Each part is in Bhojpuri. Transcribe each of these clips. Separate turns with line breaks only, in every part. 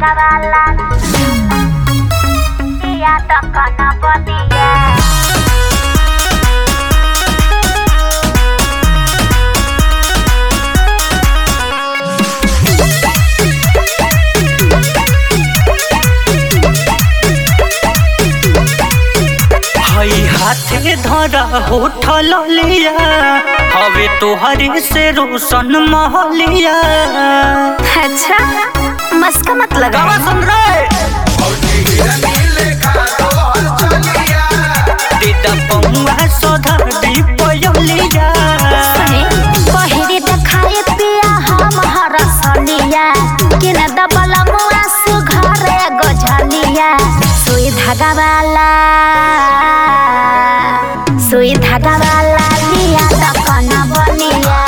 धागा वाला दिया तो कना बदिया
हई हाथे धरा होठल लिया हवे तोहरी से रोशन महलिया
अच्छा मस्का मत लगा
गावा सुन रे दीदा पौआ सोधा दी पयलिया
सुने पहिरे देखाए पिया हम हरसलिया किन दबल मुआ सुघरे गझलिया सुई धागा वाला सुई धागा वाला लिया त कन बनिया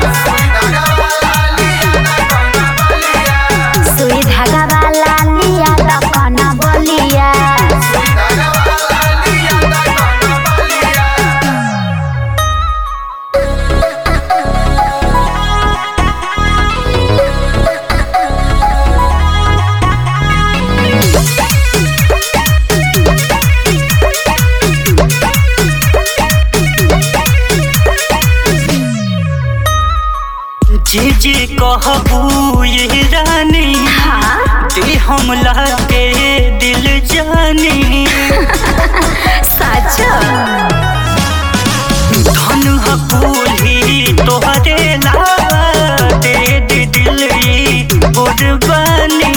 सुई धागा वाला लिया त कन बलिया
जी जी कहबू ये रानी
हाँ
ते हमला के दिल जानी
सच
धन हकूली तोहरे लावा दे दे दिल ई कुर्बानी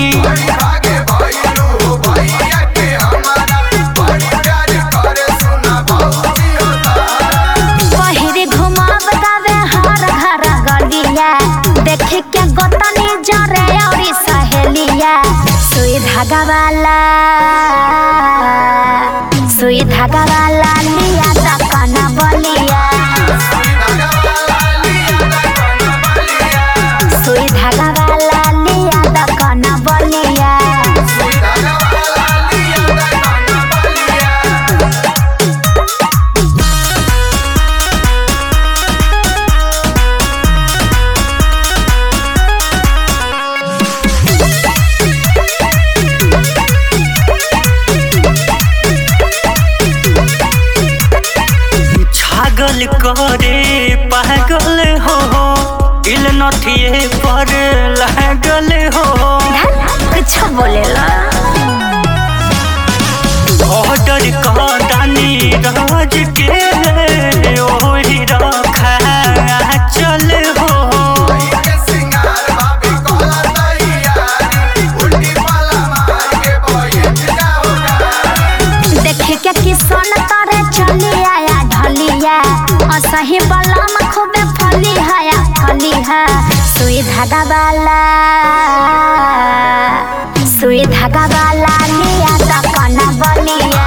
पहिरे घुमाव दावे हर घर गलिया देखे के गोतनी जरे औरी सहेलिया सुई धागा वाला सुई धागा वाला लिया त कना बलिया सुई धागा वाला लिया त कना बलिया
छागल करे पागल हो दिल नथिए पर लागल हो
कुछ बोलेला
ऑर्डर का दानी राज के ओही रखा चल हो
देखे के किसन तरे चली आया ढलिया असही बलम खूबे फली हया फली है सुई धागा वाला सुई धागा वाला लिया त कना बलिया